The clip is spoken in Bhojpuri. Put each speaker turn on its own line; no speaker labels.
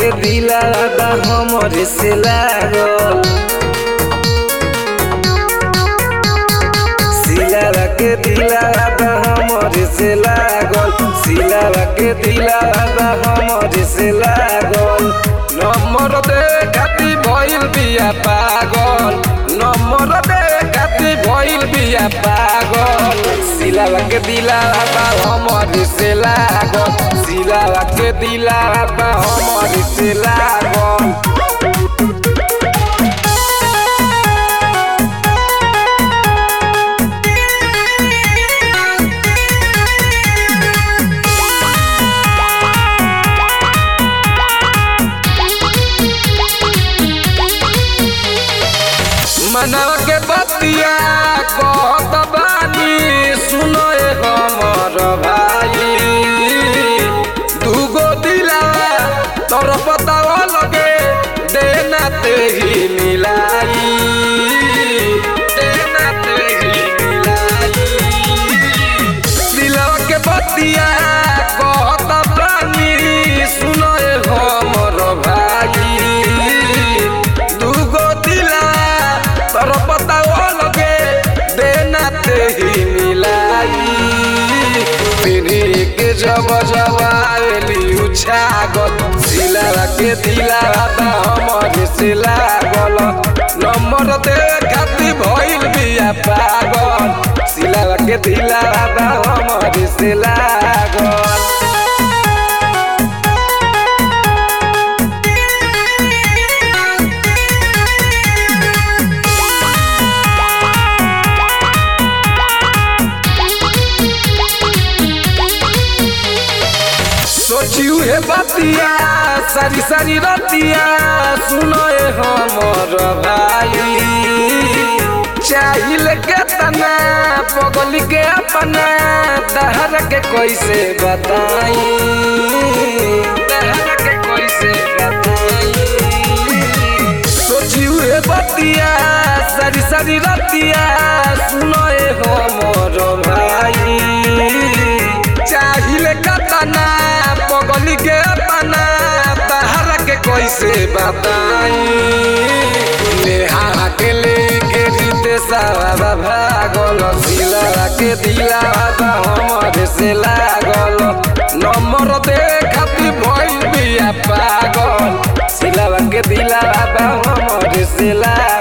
के दिला बा हमरे से लागल सिलावा के दिला बा हमरे से लागल सिलावा के दिला बा हमरे से लागल नंबर दे खाती भइल बिया पागल नंबर दे खाती भइल बिया पागल सिलावा के दिला बा हमरे से लागल सिलावा के दिला बा हमरे से लागल मनवा के बतिया कहत बानी सुनो ए हमर भाई दूगो दिलावा तोर पतावा लगे देना ते ही मिलाई देना ते ही मिलाई दिलवा के बतिया कहत बानी सुनो ए हमर भाई दूगो दिला तोर पतावा लगे देना ते ही मिलाई पिन्ही के जब जब आवेली उछागल सिलावा के दिला बा हमर से लागल नंबर दे खाती भइल बिया पागल सिलावा के दिला बा हमर से लागल सोचियो हे बतिया सारी सारी रतिया सुनो ए हमर भाई चाहिल के तना पगली के अपना दहर के कैसे बताई दहर के कैसे बताई सोचियो हे बतिया सारी सारी रतिया सुनो ए हमर भाई चाहिल कतना पगली के अपना बाहर के कैसे बताई नेहा के लेके जीते सारा भागल सिला के दिला बा हमर से लागल नंबर दे खाती भइल बिया पागल सिला के दिला बा हमर से लागल